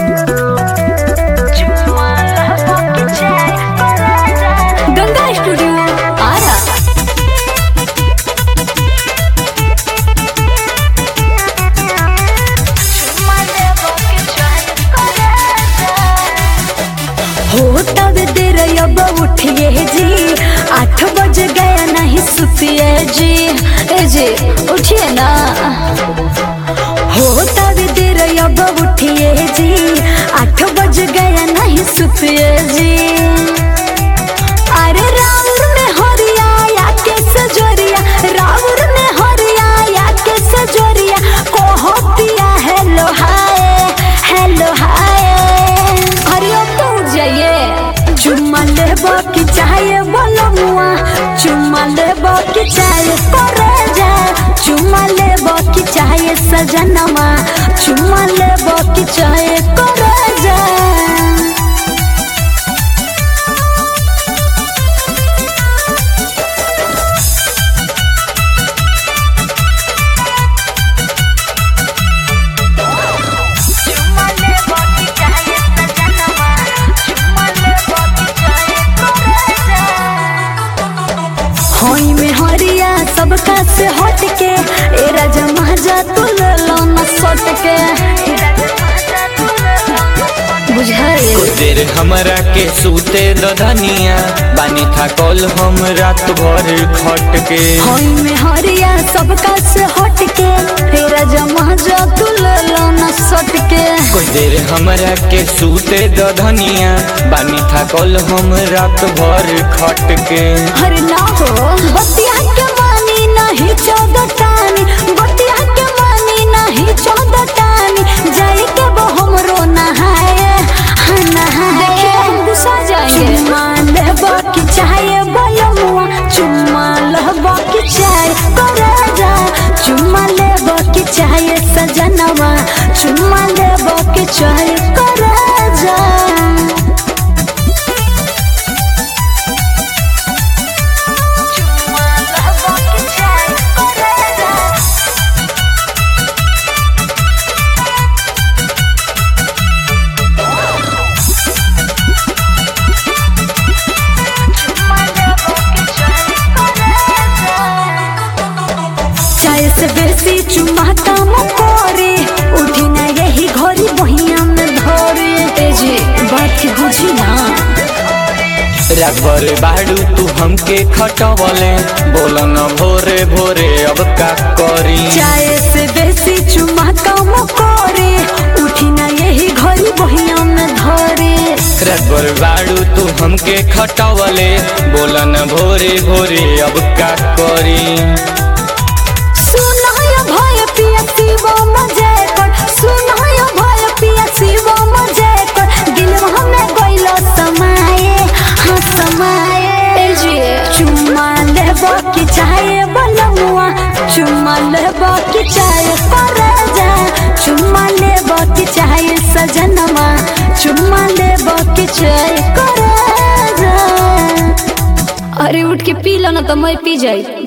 Ganga studio Ara हो तब देर अब उठिए जी आठ बज गया नहीं सुतिए जी ए जी उठिए ना हो तब देर अब उठिए जी आठ बज गया नहीं सुतिए जी अरे राउर में हरिया या के सजोरिया राउर में हरिया या के सजोरिया कोहो पिया हेलो हाय हेलो हाय अरे अब तो उठ जाइए चुम्मा लेबो की चाहे बोलो मुआ चुम्मा लेबो की चाहे करे जाए चुम्मा लेबो की चाहे सजनमा चुम्मा लेबो की चाहे करे जाए होई में हरिया सबका से हट के ए राजा महाजा तू ले लो न सट के बुझाए कुछ देर हमरा के सूते दधनिया बानी था कल हम रात भर खट के होई में हरिया सबका से हट के ए राजा महाजा तू ले लो न सट के कुछ देर हमरा के सूते दधनिया बानी था कल हम रात भर खट के हर ना हो बतिया के मानी नहीं चौदह टानी बतिया के मानी नहीं चौदह टानी जाई के वो हमरो नहाए हाँ नहाए देखिए हम गुस्सा जाएंगे चुम्मा लेबो की चाहे बलमुआ चुम्मा लेबो की चाहे करे जा चुम्मा लेबो की चाहे सजनवा चुम्मा लेबो की चाहे करे जा चाय से बेसी चुमा काम करे उठी ना यही घड़ी बहिया में धरे ए जी बात के बुझी ना रात भर बाड़ू तू हमके खटवले बोल न भोरे भोरे अब का करी चाय से बेसी चुमा काम करे उठी ना यही घड़ी बहिया में धरे रात भर बाड़ू तू हमके खटवले बोल न भोरे भोरे अब का करी सुनाय भय पिया शिव मजे कर सुनाय भय पिया शिव मजे कर दिल हमें गइलो समाए हाँ समाए ए जी चुम्मा लेबो की चाहे बलमुआ चुम्मा लेबो की चाहे करे जा चुम्मा लेबो की चाहे सजनमा चुम्मा लेबो की चाहे करे जा अरे उठ के पी लो ना तो मैं पी जाई